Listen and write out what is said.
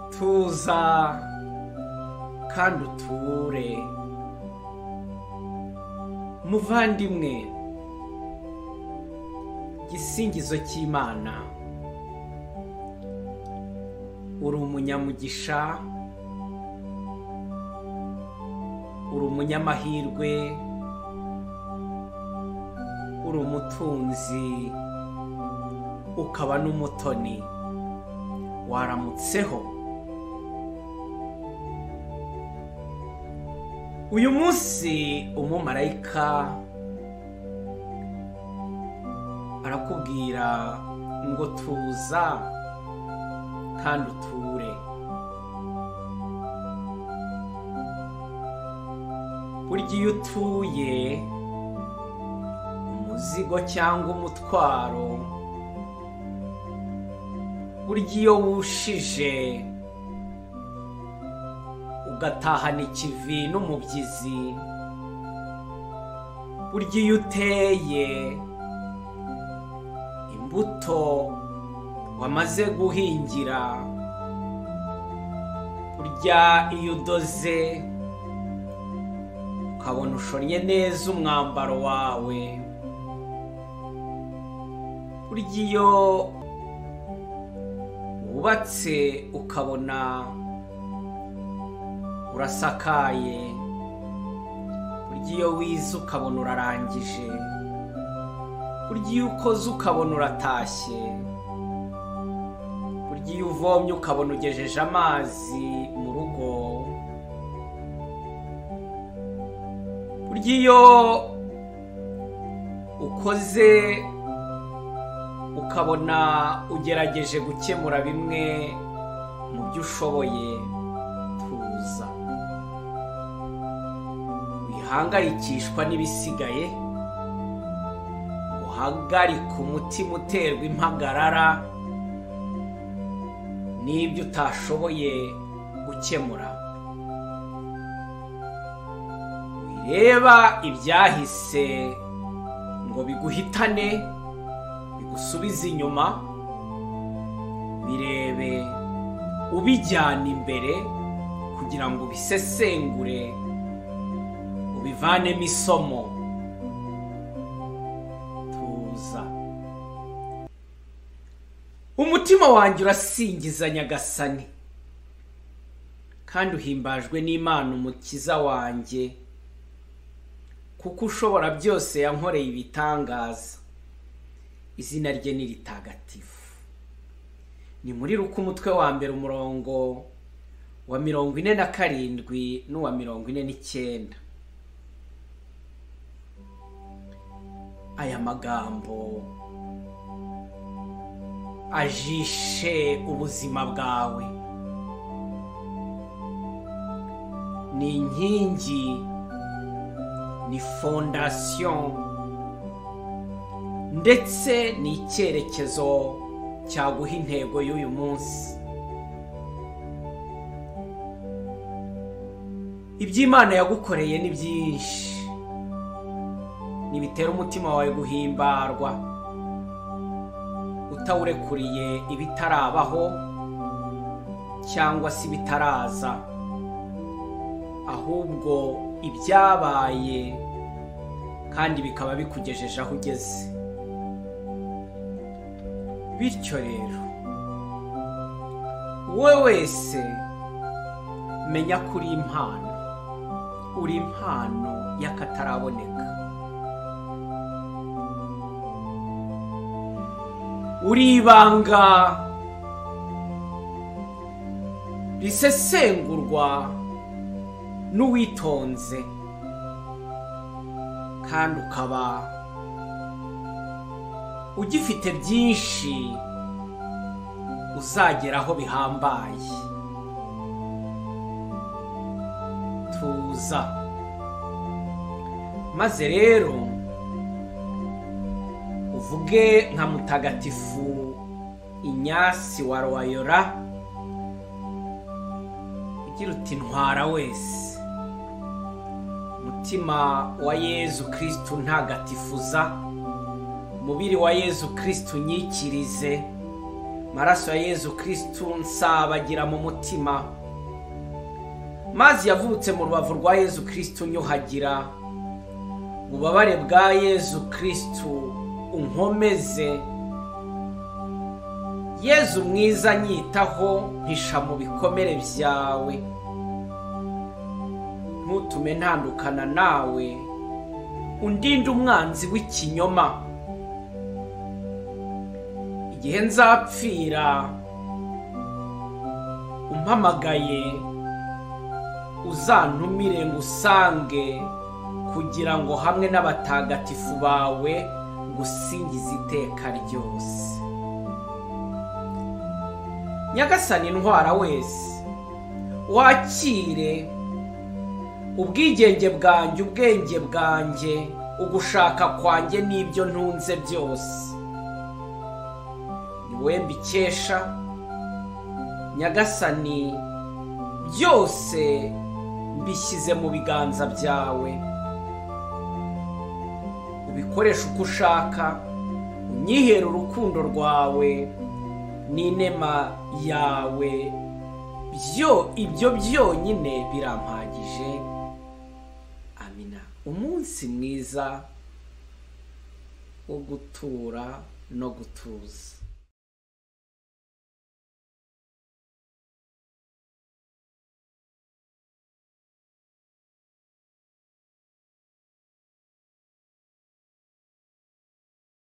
ituza kandi uture muvandimwe igisingizo cy'imana uri umunyamugisha uri umunyamahirwe uri umutunzi ukaba n'umutoni waramutseho uyu munsi umumarayika arakubwira ngo tuza kandi uture burya iyo utuye umuzigo cyangwa umutwaro burya iyo wushije ugatahana ikivi n'umubyizi burya iyo uteye imbuto wamaze guhingira burya iyo udoze ukabona ushonnye neza umwambaro wawe burya iyo wubatse ukabona urasakaye burya iyo wize ukabona urarangije burya iyo ukoze ukabona uratashye burya iyo uvomye ukabona ugejeje amazi mu rugo burya iyo ukoze ukabona ugerageje gukemura bimwe mu byo ushoboye tuza wihangayikishwa n'ibisigaye uhagarika umutima uterwa impagarara n'ibyo utashoboye gukemura wireba ibyahise ngo biguhitane usubize inyuma birebe ubijyana imbere kugira ngo ubisesengure ubivanemo isomo tuza umutima wanjye urasingiza nyagasani kandi uhimbajwe n'imana umukiza wanjye kuko ushobora byose yankoreye ibitangaza izina rye ni ritagatifu ni muri ruko umutwe wa mbere umurongo wa mirongo ine na karindwi n'uwa mirongo ine n'icyenda aya magambo ajishe ubuzima bwawe ni inkingi ni fondasiyo ndetse ni icyerekezo cyaguha intego y'uyu munsi iby'imana yagukoreye ni byinshi ntibitera umutima wawe guhimbarwa utawurekuriye ibitarabaho cyangwa se ibitaraza ahubwo ibyabaye kandi bikaba bikugejeje aho ugeze bityo rero wowe wese menya ko uri impano uri impano y'akataraboneka uri ibanga risesengurwa n'uwitonze kandi ukaba ugifite byinshi uzageraho bihambaye tuza maze rero uvuge nka mutagatifu inyasi wa royora ugira uti ntwara wese umutima wa yezu kirisitu ntagatifuza umubiri wa yezu kirisitu unyikirize maraso ya yezu kirisitu nsabagira mu mutima mazi yavutse mu rubavu rwa yezu kirisitu nyuhagira ububabare bwa yezu kirisitu unkomeze yezu mwiza nyitaho mpisha mu bikomere byawe ntutume ntandukana nawe undinde umwanzi w'ikinyoma igihe nzapfira umpamagaye uzantumire ngo usange kugira ngo hamwe n'abatagatifu bawe ngusingize iteka ryose nyagasani intwara wese wakire ubwigenge bwanjye ubwenge bwanjye ugushaka kwanjye n'ibyo ntunze byose ni wowe mbikesha nyagasani byose mbishyize mu biganza byawe ubikoresha uko ushaka unyihere urukundo rwawe n'inema yawe byo ibyo byonyine birampagije amina umunsi mwiza wo gutura no gutuza